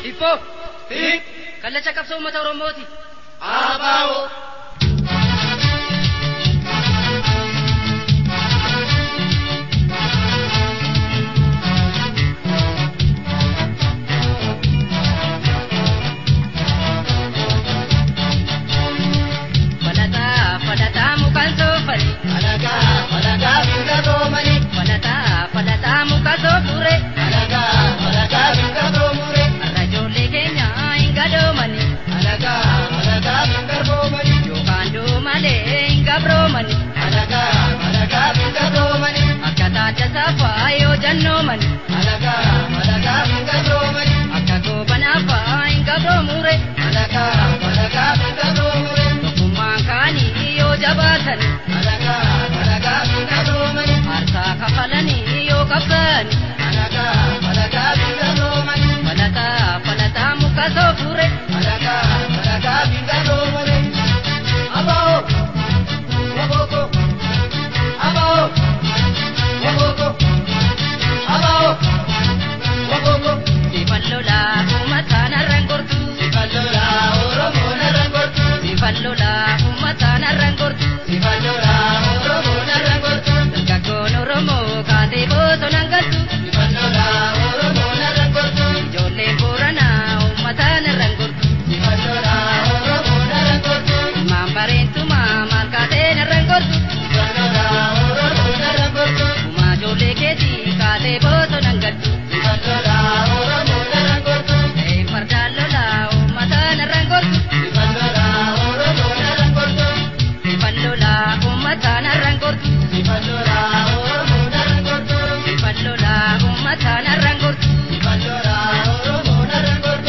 Hibboo Hiik. kallacha qabsoo uummata Oromooti. Abaa'oo. Falataa falataa mukaan soofani. Alagaa alagaa biyya roomanii. Falataa falataa muka soofure. Alagaa alagaa biyya roomuree. Har'a ijoollee keenya hin gadoomani. Alagaa alagaa biyya roomanii. Yookaan doomalee hin gabroomani. Alagaa alagaa biyya roomanii. Akka taata saafaa yoo jannoomani. Alagaa alagaa biyya roomanii. Akka goobanaafaa hin gabroomure. Alagaa alagaa biyya roomuree. Tokkummaan kaanii yoo jabaatani. Alagaa alagaa biyya roomanii. Aarsaa kafalanii yoo qabsaani. Alagaa alagaa biyya roomanii. Falataa falataa muka soofure. Alagaa alagaa biyya roomanii. Abaa'oo. Wabooko. Abaa'oo. Wabooko. Abaa'oo. Wabooko. Sifan lolaa uummataan har'an gortu. Sifan lolaa Oromoo narraan gortu. Sifan lolaa uummataan har'an gortu. Sifan lolaa Oromoo narraan gortu. Dargaggoon Oromoo kaatee bosonaan galtu. Sifan lolaa Oromoo narraan gortu. Ijoolleen Booranaa uummataan har'an gortu. Sifan lolaa Oromoo narraan gortu. Ilmaan bareentumaa maal kaateen har'an gortu. Sifan lolaa Oromoo narraan gortu. Uumaa ijoollee keetii kaatee bosonaan galtu. Sifan lolaa Oromoo narraan gortu. Ee fardaan lolaa uummataan har'an gortu. Sifan lolaa Oromoo narraan gortu. Sifan lolaa uummataan har'an gortu. Sifan lolaa Oromoo narraan gortu. Sifan lolaa uummataan har'an gortu. Sifan lolaa Oromoo narraan gortu.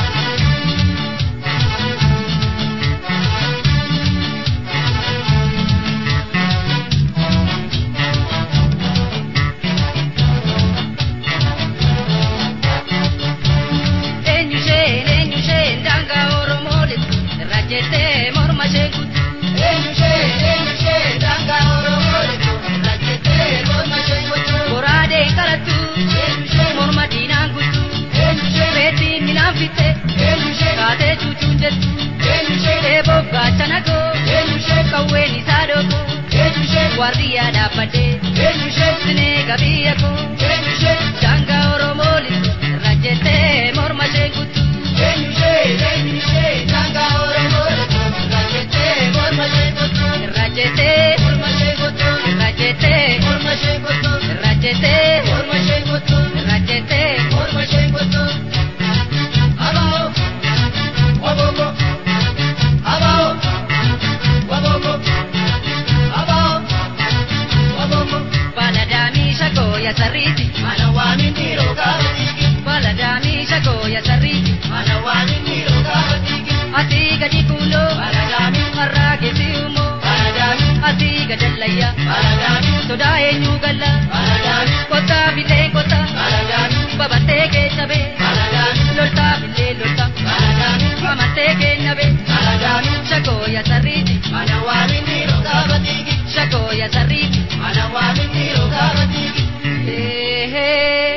Eenyu isheen eenyu isheen daangaa Oromoo lixu irra jettee morma ishee kutu. Eenyu ishee eenyu ishee daangaa Oromoo lixu irra jettee morma ishee kutu. Goraadeen qarattu Eenyu ishee morma diinaan guutu. eenyu ishee Reettiin minaan fitte eenyu ishee kaatee cuucuun jettu. eenyu ishee Eeboof gaachana koo eenyu ishee qawween isaa dhooko. eenyu ishee Waardiyyaa dhaabbadhee eenyu ishee sinee gabiyya koo. eenyu ishee Daangaa Oromoo lixu irra jettee morma ishee kutu. eenyu ishee eenyu ishee daangaa Oromoo lixu irra jettee morma ishee kutu. Irra jettee Morma ishee kutu. irra jettee Morma ishee kutu. irra jettee Morma ishee kutu. irra jettee. Morma ishee kutu. Abaa'oo. Wabooko. Abaa'oo. Wabooko. Abaa'oo. Wabooko. Baladaamii shagoo ya sarriiti. Mana waamin dhiiroo gaafa dhiigi. Baladaamii shagoo ya sarriiti. Mana waamin dhiiroo gaafa dhiigi. Asii gadi kuuloo. Baladaamii. Harraa geessi uumoo. Baladaamii. Asii gadallayyaa. Baladaamii. Sodaa eenyuu galla. Baladaamii. Kottaa bilee kottaa. Baladaamii. Babattee keessa bee. Baladaamii. Loltaa bilee loltaa. Baladaamii. Amantee keenya bee. Baladaamii. Shagoo ya sarriiti. Mana waamin dhiiroo gaafa dhiigi. Shagoo ya sarriiti. Mana waamin dhiiroo gaafa dhiigi. Eehee.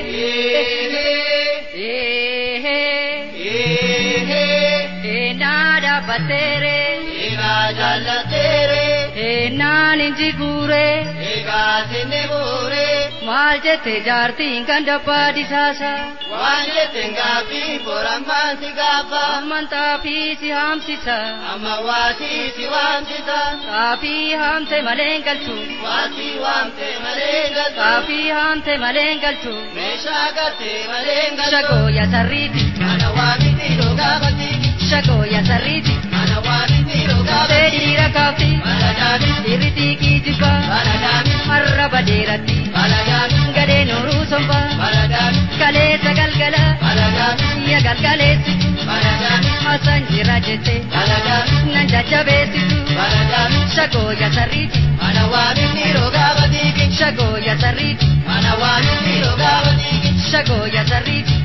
Eehee. Eehee. Eehee. Eenaa dhaabbatteeree. Egaa jaallateere. Eenaan inji guuree. Egaa sinni buure. Maal jette jaartiin kan dabbaa disaasa. Waan jetteen gaaffii borammaan si gaafa. Amantaa fi si haamsisa. Amma waasii si waamsisa. Saafii haamte malee hin galchu. Waasii waamte malee galtu. Saafii haamte malee hin galchu. Meeshaa galtee malee galtu. Shagoo ya sarriiti. Mana waamiti gaafa dhiigi. Shagoo ya sarriiti. Mana waamiti gaafa Tee dhiigi. dhiira kaafti. Baladaami. Dhiirri xiiqii jibbaa. Baladaami. Arraba dheeratti. Baladaami. Gadee nooruu sombaa. Baladaami. Kaleessa galgala. Baladaami. Ya galgaleessitu. Baladaami. Hasan jira jette. Baladaami. Nan jajjabeessitu. Baladaami. Shagoo ya sarriiti. Mana waamiti gaafa dhiigi. Shagoo ya sarriiti. Mana waamiti gaafa dhiigi. Shagoo ya sarriiti.